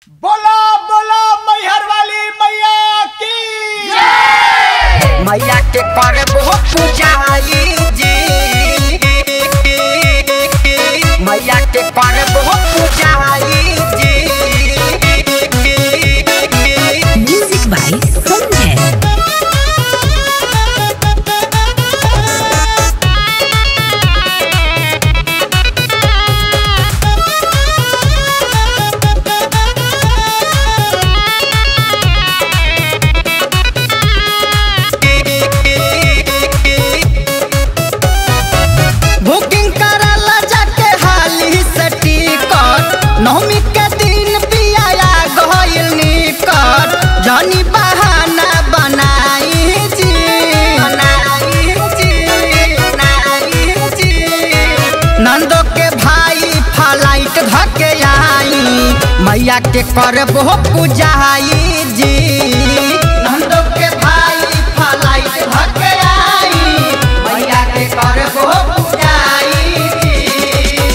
बोला बोला मैहर वाली मैया की मैया के करबो पूजाई जी मैया के करबो पूजाई जी Music by Sanjay. बुकिंग कराला जाके हाली से टिकट नवमी के दिन पियाया गइल निकट जनी बहाना बनाई जी बनाई जी बनाई जी नंदो के भाई फ्लाइट धके आई मैया के करबो पूजाई जी नंदो के भाई फ्लाइट धके आई मैया के करबो पूजाई जी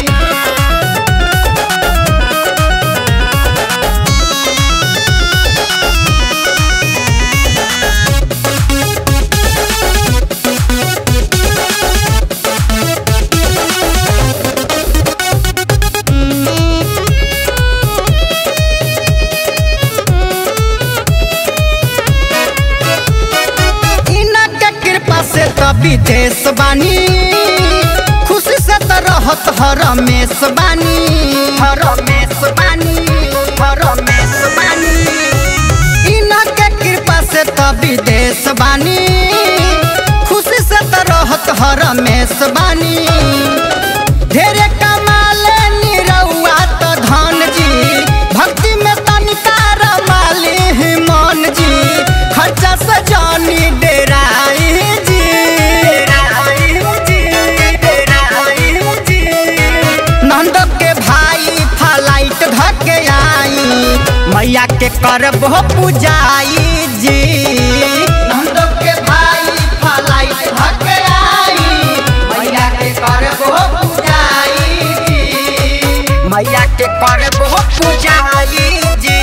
इना के कृपा से तो विदेश बानी खुशी से तो रहत हर रमेश बानी हर रमेश बानी हर रमेश बानी इना के कृपा से तो विदेश बानी खुशी से तो रहत हर रमेश बानी ढेरे कमाले निरहुआ तो धन जी भक्ति में तनिका रमाली ही मन जी खर्चा से जानी डेराई जी डेराई जी डेराई जी नंद के भाई फ्लाइट धके आई मैया के करबो पूजाई जी नंद के भाई फ्लाइट धके आई मैया के करबो पूजाई जी मैया के करबो पूजाई जी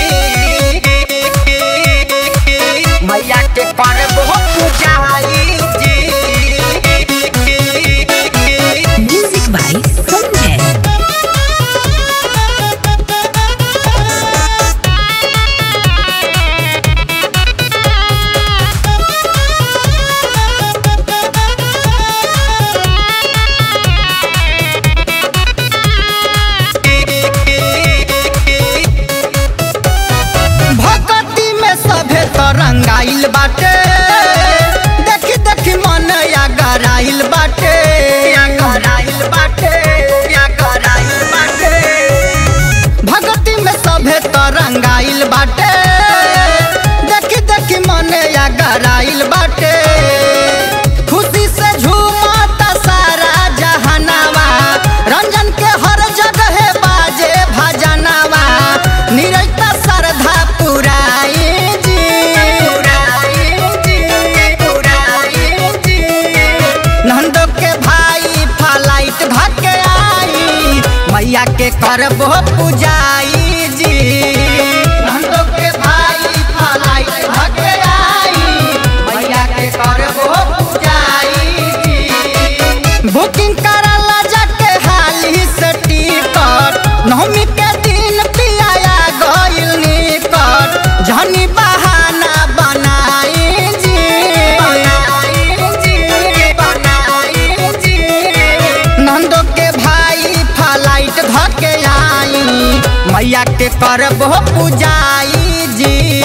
मैया के करबो पूजाई जी Music by Sanjay. भक्ति में सभे तरंगाइल बाटे देखी देखी मन या गराइल बाटे या गराइल बाटे या गराइल बाटे भक्ति में सभे तरंगाइल बाटे देखी देखी मन या गराइल बाटे खुशी से झूमता सारा जहानावा रंजन के हर जगह बाजे भजनावा निरैता श्रद्धा पुराई जी पुराई जी पुराई जी नंदो के भाई फ्लाइट धके आई मैया के करबो पूजाई जी नंदो के भाई फ्लाइट धके आई मैया के करबो पूजाई जी बुकिंग कराला जाके हाली से टिकट नवमी के दिन पियाया गइल निकट जनी बहाना बनाई जी बनाई जी बनाई जी नंदो के भाई फ्लाइट धके आई मैया के करबो पूजाई जी